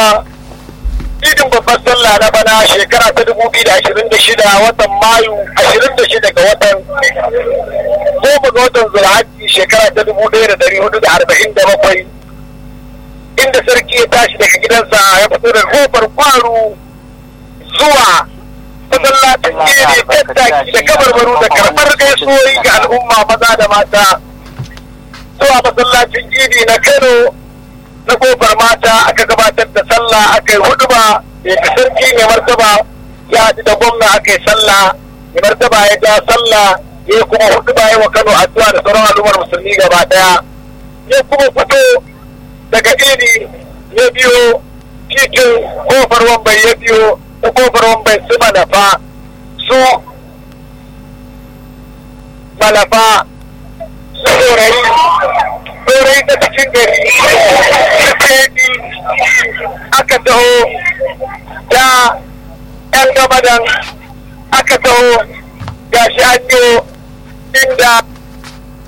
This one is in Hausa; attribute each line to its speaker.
Speaker 1: idin babbar sallah na bana shekara ta dubu biyu da ashirin da shida watan mayu ashirin da shida ga watan goma ga watan zulhaji shekara ta dubu ɗaya da ɗari hudu da arba'in da bakwai inda sarki ya tashi daga gidansa ya fito da kofar kwaro zuwa masallacin gini tattaki da kabarbaru da karɓar gaisuwoyi ga al'umma maza da mata zuwa masallacin gini na kano na kofar mata aka gabatar da sallah aka yi huduba da sarki mai martaba ya haɗu da gwamna aka yi sallah mai martaba ya ja sallah ya kuma huduba ya wa kano addu'a da sauran al'ummar musulmi gaba daya ya kuma fito daga ini ya biyo titin kofar wambai ya biyo ta kofar wambai su malafa su malafa su tsorayi tsorayi ta cikin gari su aka taho da yan gabadan aka taho